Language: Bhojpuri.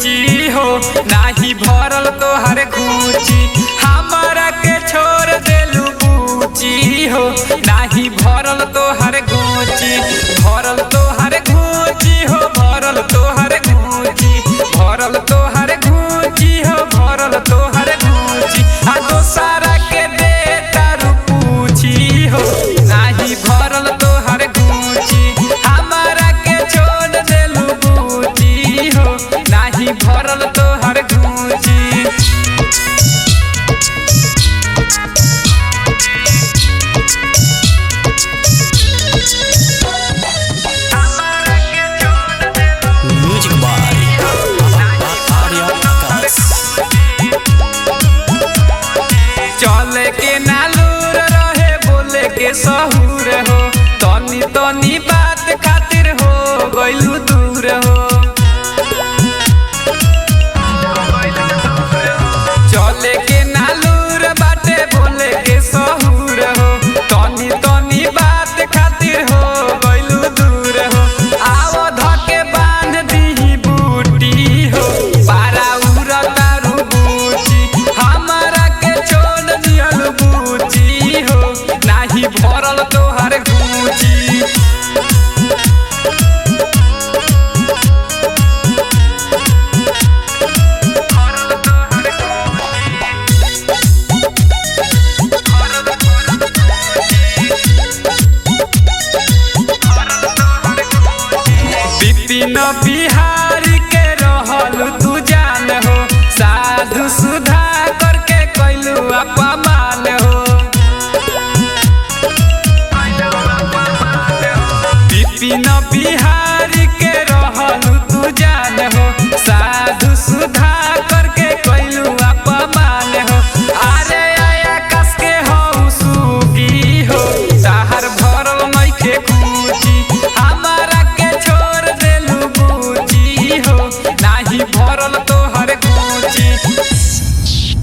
पूछी हो नाही भरल तोहर घूची हमरा के छोड़ देलू पूछी हो नाही भरल तोहर घूची भरल तोहर घूची हो भरल तोहर घूची भरल तोहर घूची हो भरल तोहर घूची आ दोसारा के दे तारू पूछी हो नाही भरल तोहर घूची हमरा के छोड़ देलू पूछी हो नाही भरल तोहर घूची म्यूजिक बाय आर्या आकाश चले के नालूर रहे बोले के सहूर हो तनी तनी बात खातिर हो गइलू दूर हो चले के नालूर बाटे बोले के सहूर हो तनी तनी बात खातिर हो गइलू दूर हो आव धके बांध दीही बूटी हो पारा उरा तारू बूची हमरा के छोड़ दियल बूची हो नाही भरल तोहर गूची विपिन बिहारी के रहल तू जान हो साधु सुधा करके कैलू अपमान हो विपिन बिहारी